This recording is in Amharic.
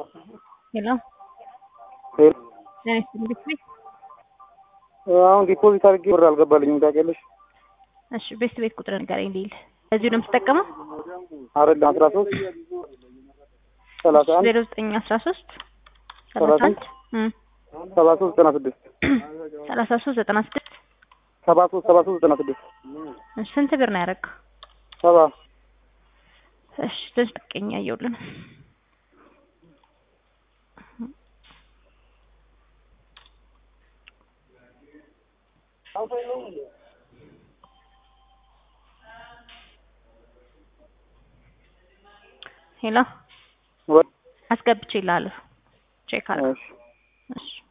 ሄሎ ሄሎ ጤና ይስጥልኝ ቤት አሁን ዲፖዚት አድርጌ ብር አልገባልኝም ታውቂያለሽ? እሺ ቤት ቤት ቁጥር ንገረኝ ሊል እዚሁ ነው የምትጠቀመው? አይደለም አስራ ሶስት ሰላሳ አንድ ዜሮ ዘጠኝ አስራ ሶስት ሰላሳ አንድ ሰባ ሶስት ዘጠና ስድስት ሰላሳ ሶስት ዘጠና ስድስት ሰባ ሶስት ሰባ ሶስት ዘጠና ስድስት እሺ ስንት ብር ነው ያደረገው? ሰባ እሺ ትንሽ ጠብቀኝ እያየሁልህ ነው። ሄሎ ወይ አስገብቼልሃለሁ ቼክ አድርግ። እሺ እሺ